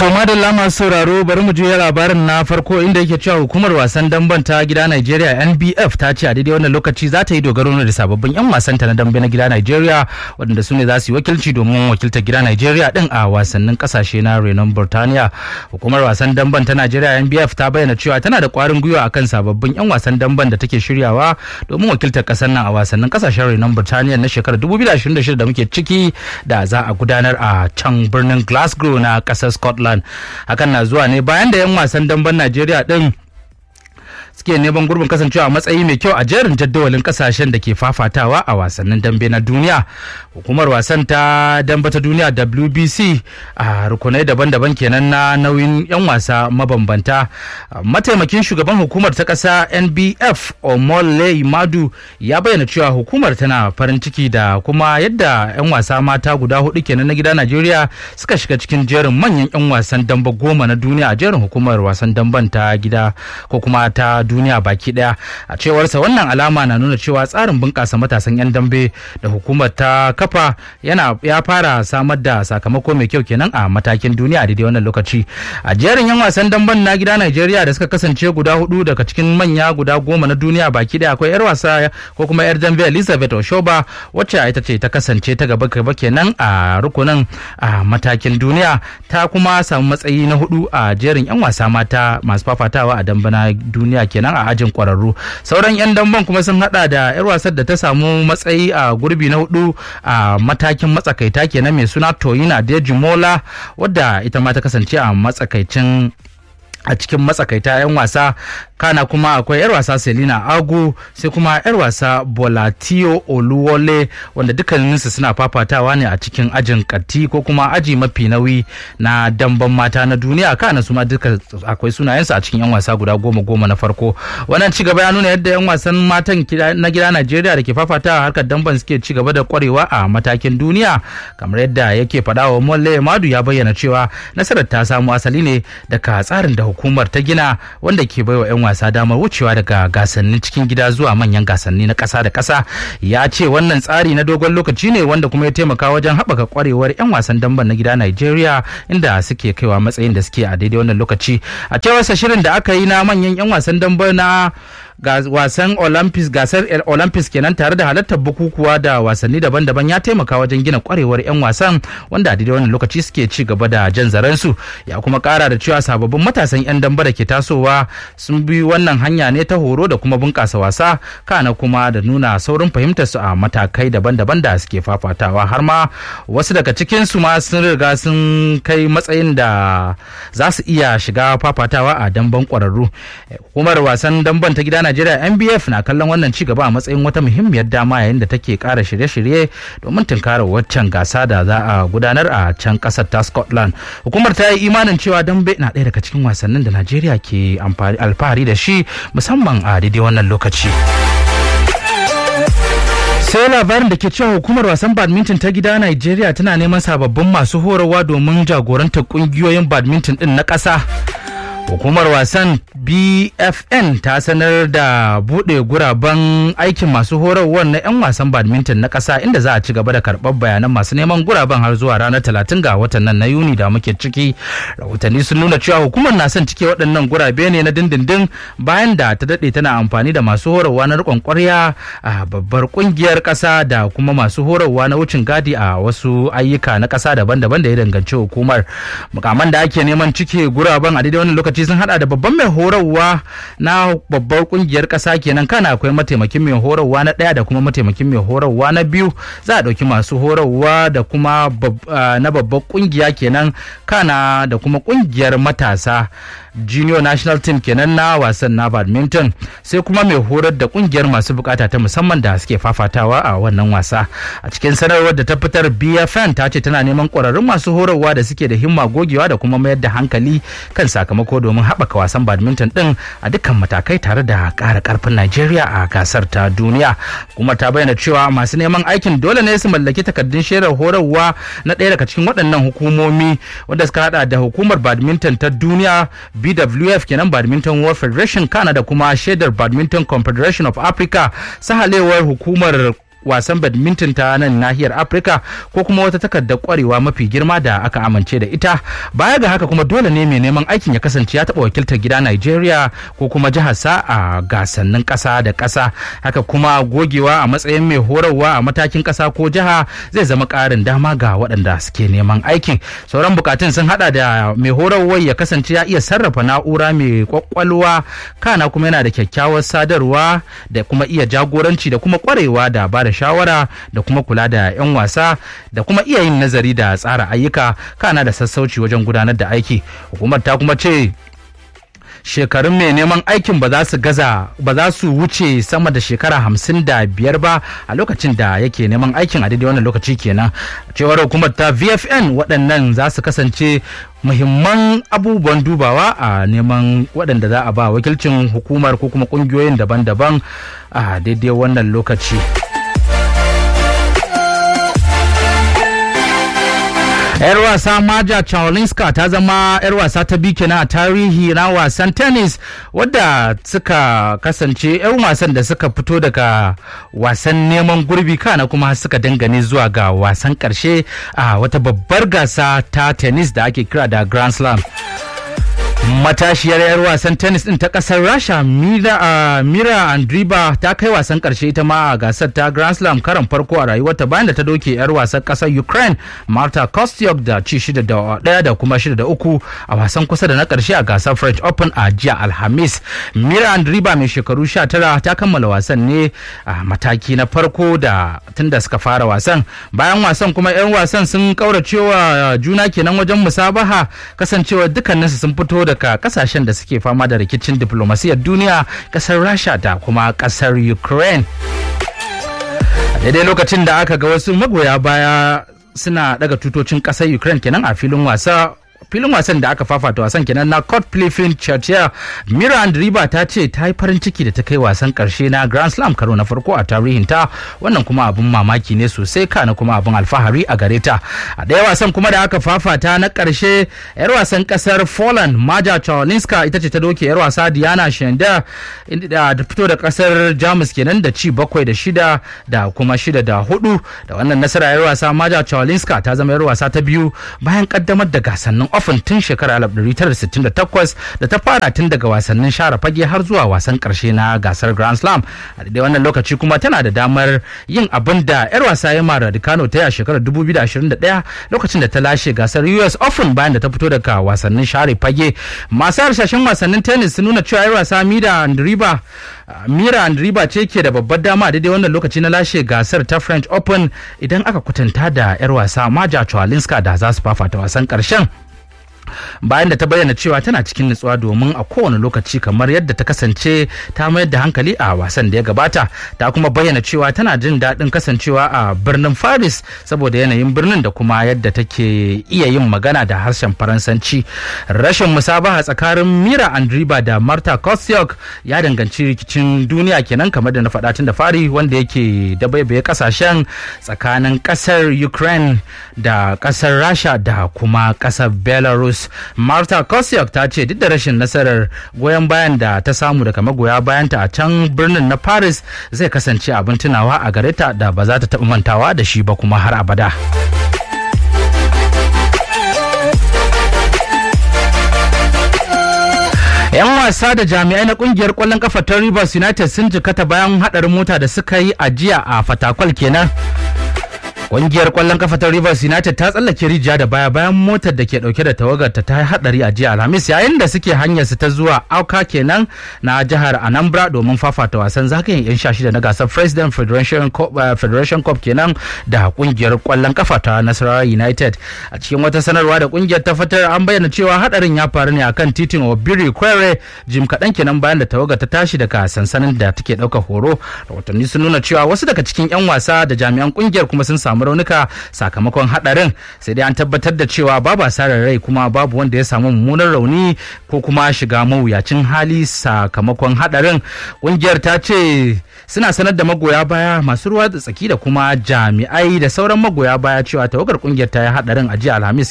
To madalla masu sauraro bari mu juya labarin na farko inda yake cewa hukumar wasan damben ta gida Nigeria NBF ta ce a daidai wannan lokaci za ta yi dogaro da sababbin 'yan wasanta na dambe na gida Nigeria waɗanda su ne za su yi wakilci domin wakiltar gida Nigeria din a wasannin kasashe na renon Burtaniya. Hukumar wasan damben ta Nigeria NBF ta bayyana cewa tana da ƙwarin gwiwa akan sababbin 'yan wasan damben da take shiryawa domin wakiltar ƙasar nan a wasannin kasashen renon Burtaniya na shekarar 2026 da muke ciki da za a gudanar a can birnin Glasgow na ƙasar Scotland. hakan na zuwa ne bayan da 'yan wasan damben najeriya din suke neman gurbin kasancewa a matsayi mai kyau a jerin jadawalin kasashen da ke fafatawa a wasannin dambe na duniya hukumar wasan ta dambe ta duniya wbc a rukunai daban-daban kenan na nauyin 'yan wasa mabambanta mataimakin shugaban hukumar ta kasa nbf omole madu ya bayyana cewa hukumar tana farin ciki da kuma yadda 'yan wasa mata guda hudu kenan na gida najeriya suka shiga cikin jerin manyan 'yan wasan dambe goma na duniya a jerin hukumar wasan damben ta gida ko kuma ta duniya baki daya a cewarsa wannan alama na nuna cewa tsarin bunƙasa matasan 'yan dambe da hukumar ta kafa yana ya fara samar da sakamako mai kyau kenan a matakin duniya a daidai wannan lokaci a jerin 'yan wasan damben na gida Najeriya da suka kasance guda hudu daga cikin manya guda goma na duniya baki daya akwai 'yar wasa ko kuma 'yar dambe Elizabeth Oshoba wacce ita ce ta kasance ta gaba gaba kenan a rukunin a matakin duniya ta kuma samu matsayi na hudu a jerin 'yan wasa mata masu fafatawa a dambe na duniya kenan a ajin kwararru sauran 'yan damben kuma sun hada da 'yar wasar da ta samu matsayi a gurbi na hudu a matakin matsakaita kenan mai suna toyina dejimola wadda ita ma ta kasance a matsakaicin a cikin matsakaita 'yan wasa kana kuma akwai 'yar wasa selina agu sai kuma 'yar wasa bolatio oluwole wanda dukkaninsu suna fafatawa ne a cikin ajin katti ko kuma aji mafi nauyi na damban mata na duniya kana su ma duka akwai sunayensu a cikin 'yan wasa guda goma goma na farko wannan ci gaba ya nuna yadda 'yan wasan matan na gida najeriya da ke fafatawa harkar damban suke ci gaba da kwarewa a matakin duniya kamar yadda yake faɗa wa molle madu ya bayyana cewa nasarar ta samu asali ne daga tsarin da hukumar ta gina wanda ke baiwa 'yan wasa damar wucewa daga gasannin cikin gida zuwa manyan gasanni na ƙasa da ƙasa ya ce wannan tsari na dogon lokaci ne wanda kuma ya taimaka wajen haɓaka kwarewar 'yan wasan damben na gida Najeriya inda suke kaiwa matsayin da suke a daidai wannan lokaci a cewarsa shirin da aka yi na manyan 'yan wasan damben na wasan olympics gasar olympics kenan tare da halartar bukukuwa da wasanni daban-daban ya taimaka wajen gina kwarewar 'yan wasan wanda a daidai wannan lokaci suke ci gaba da jan zarensu ya kuma kara da cewa sababbin matasan 'yan damba da ke tasowa sun bi wannan hanya ne ta horo da kuma bunkasa wasa kana kuma da nuna saurin fahimtar su a matakai daban-daban da suke fafatawa har ma wasu daga cikin su ma sun riga sun kai matsayin da za su iya shiga fafatawa a damban kwararru hukumar wasan damban ta gida Najeriya NBF na kallon wannan ci gaba a matsayin wata muhimmiyar dama yayin da take kara shirye-shirye domin tunkarar waccan gasa da za a gudanar a can kasar ta Scotland. Hukumar ta yi imanin cewa dambe na ɗaya daga cikin wasannin da Najeriya ke alfahari da shi musamman a daidai wannan lokaci. sai labarin da ke cewa hukumar wasan badminton ta gida Najeriya tana neman sababbin masu horarwa domin jagorantar kungiyoyin badminton din na ƙasa. hukumar wasan bfn ta sanar da buɗe guraben aikin masu horarwar na 'yan wasan badminton na ƙasa inda za a ci gaba da karɓar bayanan masu neman guraben har zuwa ranar talatin ga watan nan na yuni da muke ciki rahotanni sun nuna cewa hukumar na son cike waɗannan gurabe ne na dindindin bayan da ta daɗe tana amfani da masu horarwa na riƙon ƙwarya a babbar ƙungiyar ƙasa da kuma masu horarwa na wucin gadi a wasu ayyuka na ƙasa daban-daban da ya danganci hukumar mukaman da ake neman cike guraben a daidai wani lokaci lokaci sun hada da babban mai horarwa na babbar kungiyar kasa kenan kana akwai mataimakin mai horarwa na daya da kuma mataimakin mai horarwa na biyu za a dauki masu horarwa da kuma na babbar kungiya kenan kana da kuma kungiyar matasa junior national team kenan na wasan na badminton sai kuma mai horar da kungiyar masu bukata ta musamman da suke fafatawa a wannan wasa a cikin sanarwar da ta fitar bfn ta ce tana neman kwararrun masu horarwa da suke da himma gogewa da kuma mayar da hankali kan sakamako domin haɓaka wasan badminton din a dukkan matakai tare da ƙara ƙarfin najeriya a gasar ta duniya kuma ta bayyana cewa masu neman aikin dole ne su mallaki takardun shaidar horarwa na ɗaya daga cikin waɗannan hukumomi wanda suka hada da hukumar badminton ta duniya BWF kenan Badminton World Federation Kana da kuma shaidar Badminton Confederation of Africa sahalewar hukumar wasan badminton ta nan nahiyar afirka ko kuma wata takardar kwarewa mafi girma da aka amince da ita baya ga haka kuma dole ne mai neman aikin ya kasance ya taɓa wakiltar gida nigeria ko kuma jihar sa a gasannin ƙasa da ƙasa haka kuma gogewa a matsayin mai horarwa a matakin ƙasa ko jiha zai zama ƙarin dama ga waɗanda suke neman aikin sauran bukatun sun hada da mai horarwar ya kasance ya iya sarrafa na'ura mai kwakwalwa kana kuma yana da kyakkyawar sadarwa da kuma iya jagoranci da kuma kwarewa da ba da shawara da kuma kula da 'yan wasa da kuma iya yin nazari da tsara ayyuka kana da sassauci wajen gudanar da aiki hukumar ta kuma ce shekarun mai neman aikin ba za su gaza ba za su wuce sama da shekara hamsin da biyar ba a lokacin da yake neman aikin a daidai wannan lokaci kenan cewar hukumar ta vfn waɗannan za su kasance muhimman abubuwan dubawa a neman waɗanda za a ba wakilcin hukumar ko kuma ƙungiyoyin daban-daban a daidai wannan lokaci. yar wasa maja chawalinska ta zama yar wasa ta biyu kenan a tarihi na wasan tennis wadda suka kasance yan wasan da suka fito daga wasan neman gurbi kana kuma suka dangane zuwa ga wasan karshe a wata babbar gasa ta tennis da ake kira da grand slam matashiyar 'yar wasan tennis din ta kasar rasha mira, uh, mira andriba ta kai wasan karshe ita ma a gasar ta grand slam karan farko a rayuwarta bayan da ta doke 'yar wasan kasar ukraine marta kostyuk da ci shida da daya da kuma shida da uku a wasan kusa da na karshe a gasar french open a jiya alhamis mira andriba mai shekaru 19 ta kammala wasan ne a mataki na farko da tunda suka fara wasan bayan wasan kuma 'yan wasan sun kauracewa juna kenan wajen musabaha kasancewa dukkaninsu sun fito daga kasashen da suke fama da rikicin diplomasiyar duniya kasar rasha da kuma kasar ukraine daidai lokacin da aka ga wasu magoya baya suna daga tutocin kasar ukraine kenan a filin wasa filin wasan da aka fafata wasan kenan na court plifin churchill mirand riba ta ce ta yi farin ciki da ta kai wasan karshe na grand slam karo na farko a tarihinta wannan kuma abin mamaki ne sosai kana kuma abin alfahari a gare ta a ɗaya wasan kuma da aka fafata na karshe yar wasan kasar poland maja chawalinska ita ce ta doke yar wasa diana shenda da fito da kasar jamus kenan da ci bakwai da shida da kuma shida da hudu da wannan nasara yar wasa maja chawalinska ta zama yar wasa ta biyu bayan kaddamar da gasannin ofin tun shekarar 1968 da ta fara tun daga wasannin share fage har zuwa wasan karshe na gasar grand slam a daidai wannan lokaci kuma tana da damar yin abin da yar wasa ya mara Raducanu ta yi a shekarar 2021 lokacin da ta lashe gasar US Open bayan da ta fito daga wasannin share fage masu harsashen wasannin tennis sun nuna cewa yar wasa Mira Andriba Mira Andriba ce ke da babbar dama a daidai wannan lokaci na lashe gasar ta French Open idan aka kwatanta da yar wasa Maja Chwalinska da za su fafata wasan karshen bayan da ta bayyana cewa tana cikin nutsuwa domin a kowane lokaci kamar yadda ta kasance ta mayar da hankali a wasan da ya gabata ta kuma bayyana cewa tana jin daɗin kasancewa a birnin paris saboda yanayin birnin da kuma yadda take iya yin magana da harshen faransanci rashin musabaha tsakanin mira andriba da marta kostyuk ya danganci rikicin duniya kenan kamar da na faɗa tun da fari wanda yake dabaibaye kasashen tsakanin ƙasar ukraine da ƙasar rasha da kuma ƙasar belarus marta kosyuk ta ce duk da rashin nasarar goyon bayan da ta samu daga magoya bayanta a can birnin na paris zai kasance abin tunawa a gare ta da ba za ta taɓa mantawa da shi ba kuma har abada. 'yan wasa da jami'ai na kungiyar kwallon kafa ta rivers united sun jikata bayan hadarin mota da suka yi a jiya a fatakwal kenan Ƙungiyar ƙwallon kafa ta Rivers United ta tsallake rijiya da baya bayan motar da ke ɗauke da tawagar ta yi haɗari a jiya Alhamis yayin da suke hanyar su ta zuwa Auka kenan na jihar Anambra domin fafata wasan zagayen 'yan sha shida na gasar President Federation Cup, uh, Federation Cup kenan da ƙungiyar ƙwallon kafa ta Nasarawa United. A cikin wata sanarwa da ƙungiyar ta fitar an bayyana cewa haɗarin ya faru ne akan titin Obiri Kwere jim kaɗan kenan bayan da tawagar ta tashi daga sansanin da take ɗaukar horo. Rahotanni sun nuna cewa wasu daga cikin 'yan wasa da jami'an ƙungiyar kuma sun samu samu raunuka sakamakon hadarin sai dai an tabbatar da cewa babu asarar rai kuma babu wanda ya samu mummunan rauni ko kuma shiga mawuyacin hali sakamakon hadarin ƙungiyar ta ce suna sanar da magoya baya masu ruwa da tsaki da kuma jami'ai da sauran magoya baya cewa tawagar ƙungiyar ta yi hadarin a jiya alhamis ke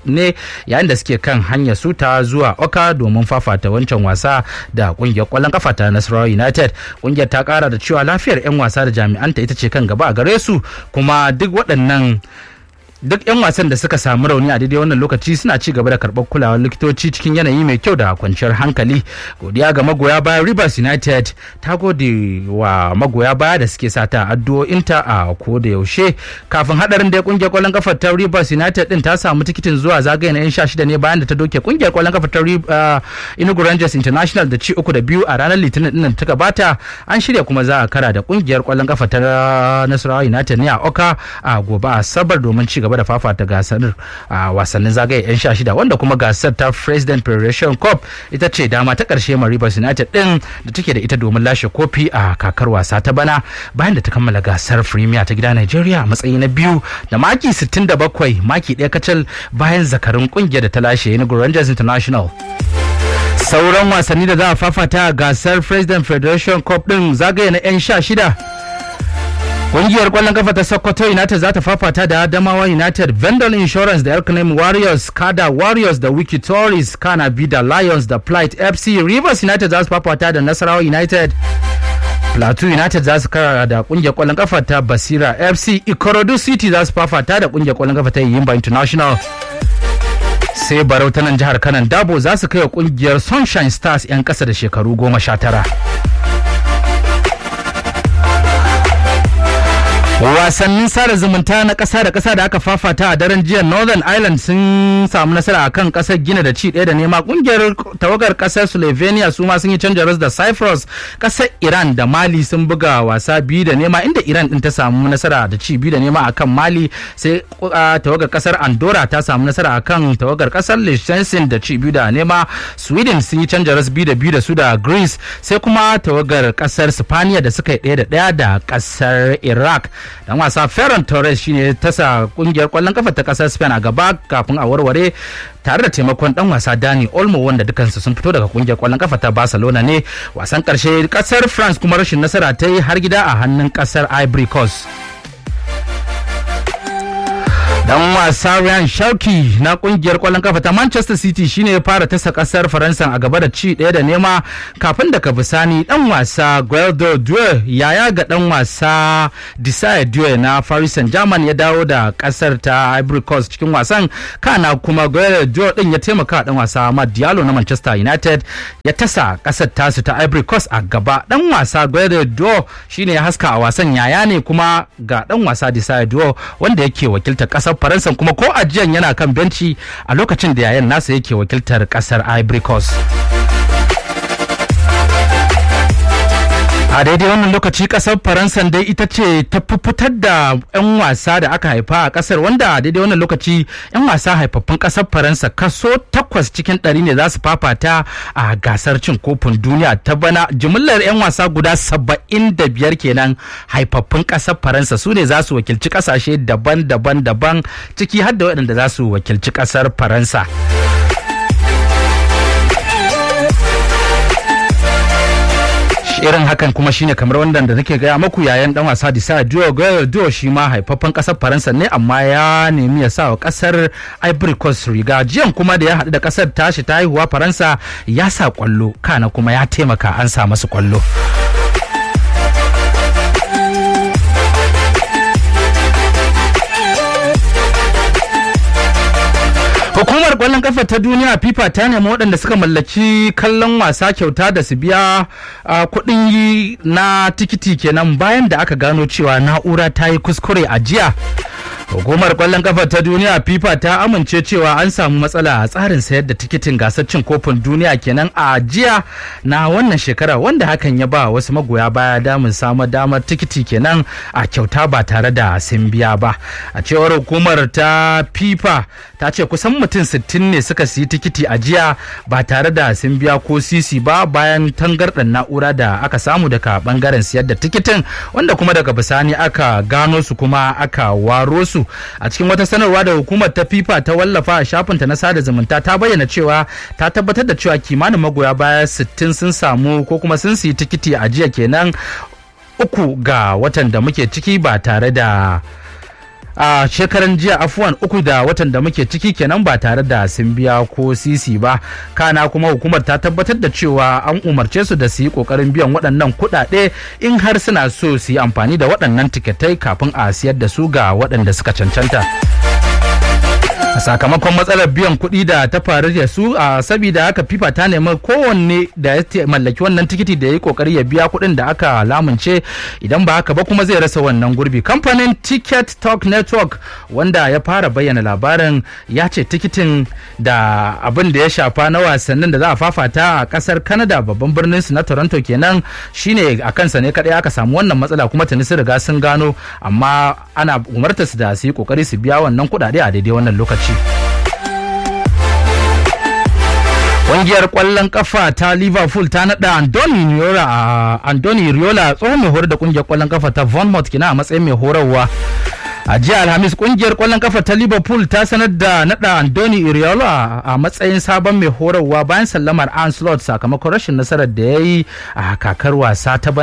ne yayin da suke kan hanyar su ta zuwa oka domin fafata wancan wasa da kungiyar kwallon kafa ta nasarawa united kungiyar ta kara da cewa lafiyar 'yan wasa da jami'anta ita ce kan gaba a gare su kuma duk waɗannan duk 'yan wasan da suka samu rauni a daidai wannan lokaci suna ci gaba da karɓar kulawar likitoci cikin yanayi mai kyau da kwanciyar hankali godiya ga magoya baya rivers united ta gode wa magoya baya da suke sata addu'o'inta a ko da yaushe kafin hadarin da kungiyar kwallon kafa ta rivers united din ta samu tikitin zuwa zagaye na yan sha shida ne bayan da ta doke kungiyar kwallon kafa ta inugu rangers international da ci uku da biyu a ranar litinin din ta gabata an shirya kuma za a kara da kungiyar kwallon kafa ta nasarawa united ne a oka a gobe asabar domin ci gaba gaba da fafata gasar a wasannin zagaye 'yan sha shida wanda kuma gasar ta president federation cup ita ce dama ta karshe ma rivers united din da take da ita domin lashe kofi a kakar wasa ta bana bayan da ta kammala gasar premier ta gida nigeria a matsayi na biyu da maki 67 maki ɗaya kacal bayan zakarin kungiyar da ta lashe enugu rangers international sauran wasanni da za a fafata a gasar president federation cup din zagaye na 'yan sha shida Ƙungiyar ƙwallon kafa ta Sokoto United za ta fafata da Adamawa United, Vendor Insurance da Elkanem Warriors, Kada Warriors da Wiki Tories, Kana Bida Lions da Plight FC, Rivers United za su fafata da Nasarawa United. Plateau United za su kara da kungiyar kwallon kafa ta Basira FC, Ikorodu City za su fafata da kungiyar kwallon kafa ta Yimba International. Sai Barau ta nan jihar Kanan Dabo za su kai wa kungiyar Sunshine Stars 'yan ƙasa da shekaru goma sha tara. wasannin sada zumunta na ƙasa da ƙasa da aka fafata a daren jiya northern ireland sun samu nasara a kan ƙasar gina da ci ɗaya da nema ƙungiyar tawagar ƙasar slovenia su ma sun yi canja da cyprus ƙasar iran da mali sun buga wasa biyu da nema inda iran ɗin ta samu nasara da ci biyu da nema akan mali sai tawagar ƙasar andorra ta samu nasara akan tawagar ƙasar liechtenstein da ci biyu da nema sweden sun yi canja biyu da biyu da su da greece sai kuma tawagar ƙasar spaniya da suka yi ɗaya da ɗaya da ƙasar iraq dan wasa Ferran Torres shine tasa kungiyar kwallon kafa ta kasar Spain a gaba kafin a warware tare da taimakon dan wasa Dani Olmo wanda dukansu sun fito daga kungiyar kwallon kafa ta Barcelona ne wasan karshe kasar France kuma rashin nasara ta yi har gida a hannun kasar Ivory Coast dan wasa Ryan Shauki na kungiyar kwallon kafa ta Manchester City shine ya fara tasa kasar Faransa a gaba da ci ɗaya da nema kafin daga bisani dan wasa Gueldo Due yaya ga dan wasa Desire Due na Paris Saint-Germain ya dawo da kasar ta Ivory Coast cikin wasan kana kuma Gueldo Due din ya taimaka dan wasa Ahmad Diallo na Manchester United ya tasa kasar tasu ta Ivory Coast a gaba dan wasa Gueldo Due shine ya haska a wasan yaya ne kuma ga dan wasa Desire Due wanda yake wakiltar kasar faransa kuma ko ajiyan yana kan benci a lokacin da yayan nasa yake wakiltar kasar ivory coast a daidai wannan lokaci kasar faransa dai ita ce ta fitar da 'yan wasa da aka haifa a kasar wanda a daidai wannan lokaci 'yan wasa haifaffun kasar faransa kaso takwas cikin ɗari ne za su fafata a gasar cin kofin duniya ta bana jimillar 'yan wasa guda saba'in da biyar kenan haifaffun kasar faransa su ne za su wakilci kasashe daban-daban daban ciki har da waɗanda za su wakilci kasar faransa irin hakan kuma shine kamar wanda da nake gaya maku yayan dan wasa Disa Diogo Dio shi ma haifaffen kasar Faransa ne amma ya nemi ya sa wa kasar Ivory Coast riga jiyan kuma da ya haɗu da kasar tashi ta haihuwa Faransa ya sa kwallo kana kuma ya taimaka an sa masu kwallo. Hukumar kwallon kafa ta duniya FIFA ta nemi waɗanda suka mallaki kallon wasa kyauta da su biya kuɗin yi na tikiti kenan bayan da aka gano cewa na'ura ta yi kuskure a jiya. Hukumar kwallon kafa ta duniya FIFA ta amince cewa an samu matsala a tsarin sayar da tikitin gasar cin kofin duniya kenan a jiya na wannan shekara wanda hakan ya ba wasu magoya baya damun samun damar tikiti kenan a kyauta ba tare da sun biya ba. A cewar hukumar ta FIFA ta ce kusan mutum 60 ne suka siyi tikiti a jiya ba tare da sun biya ko sisi ba bayan tangarɗar na'ura da aka samu daga bangaren siyar da tikitin wanda kuma daga bisani aka gano su kuma aka waro su a cikin wata sanarwa da hukumar ta fifa ta wallafa a shafinta na sada zumunta ta bayyana cewa ta tabbatar da cewa kimanin magoya baya 60 sun samu ko kuma sun siyi tikiti a jiya kenan uku ga watan da muke ciki ba tare da a shekaran jiya afuwan uku da watan da muke ciki kenan ba tare da sun biya ko sisi ba kana kuma hukumar ta tabbatar da cewa an umarce su da su yi kokarin biyan waɗannan kuɗaɗe in har suna so su yi amfani da waɗannan tiketai kafin a siyar da su ga waɗanda suka cancanta. a sakamakon matsalar biyan kuɗi da ta faru da su a sabida haka fifa ta nemi kowanne da ya mallaki wannan tikiti da ya yi kokari ya biya kuɗin da aka lamunce idan ba haka ba kuma zai rasa wannan gurbi kamfanin ticket talk network wanda ya fara bayyana labarin ya ce tikitin da abin da ya shafa na wasannin da za a fafata a kasar canada babban birnin su na toronto kenan shine a kansa ne kadai aka samu wannan matsala kuma tuni sun riga sun gano amma ana umarta su da su yi kokari su biya wannan kuɗaɗe a daidai wannan lokaci lokaci. Ƙungiyar ƙwallon ƙafa ta Liverpool ta naɗa Andoni Riola Andoni Riola tsohon mai horar da ƙungiyar ƙwallon ƙafa ta Bournemouth kina a matsayin mai horarwa. a jiya alhamis kungiyar kwallon kafa ta liverpool ta sanar da nada andoni iriola a matsayin sabon mai horarwa bayan sallamar anslot sakamakon rashin nasarar da ya yi a kakar wasa ta